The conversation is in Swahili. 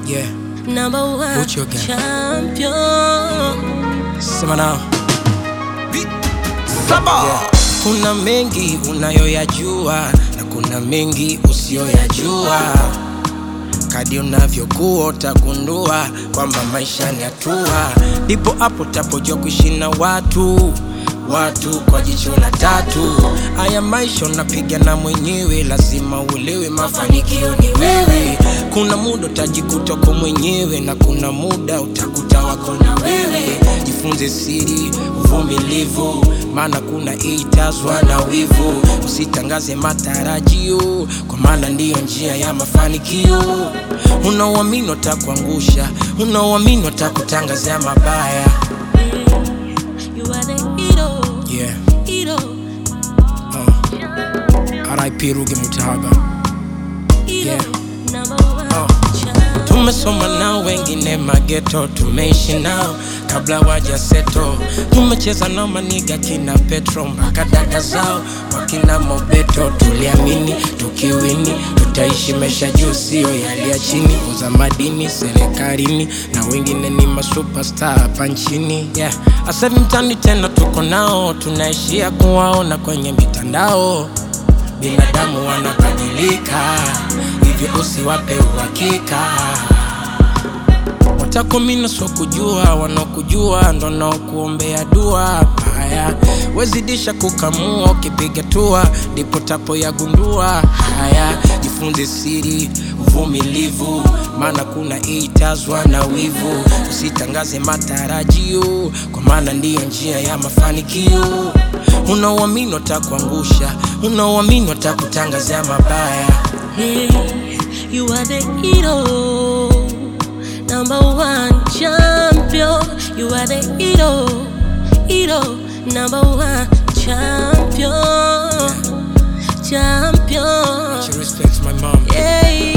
Yeah, number one Put your gun. champion. sema nao. Yeah. Kuna mengi unayoyajua na kuna mengi usiyoyajua. Kadi unavyokuwa utagundua kwamba maisha ni hatua, ndipo hapo tapojua kuishi na watu watu kwa jicho la tatu. Haya maisha unapiga na mwenyewe, lazima uelewe mafanikio ni wewe. Kuna muda utajikuta uko mwenyewe na kuna muda utakuta wako na wewe. Jifunze siri, uvumilivu, maana kuna itazwa na wivu. Usitangaze matarajio, kwa maana ndiyo njia ya mafanikio. Unaoamini watakuangusha, unaoamini watakutangazia mabaya. You are the hero, Yeah. hero, RIP Ruge Mutahaba. hero, Yeah. number one Oh. champion. Tumesoma nao wengine mageto, tumeishi nao kabla waja seto. Tumecheza nao maniga kina Petro mpaka dada zao wakina Mobeto. Tuliamini tukiwini tutaishi maisha juu, sio yale ya chini. Uza madini serikalini na wengine ni masuperstar hapa nchini yeah. Asa hivi mtani tena tuko nao, tunaishia kuwaona kwenye mitandao binadamu wanabadilika, hivyo usiwape uhakika. Watakomina so kujua, wanaokujua ndo naokuombea dua haya. Wezidisha kukamua, ukipiga tua ndipo tapo yagundua haya. Jifunze siri, uvumilivu, maana kuna itazwa na wivu. Usitangaze matarajio, kwa maana ndiyo njia ya mafanikio. Unaoamini watakuangusha, unaoamini watakutangazia mabaya. Hey, you are the hero, number one champion. You are the hero, hero, number one champion, champion. She respects my mom. Yeah,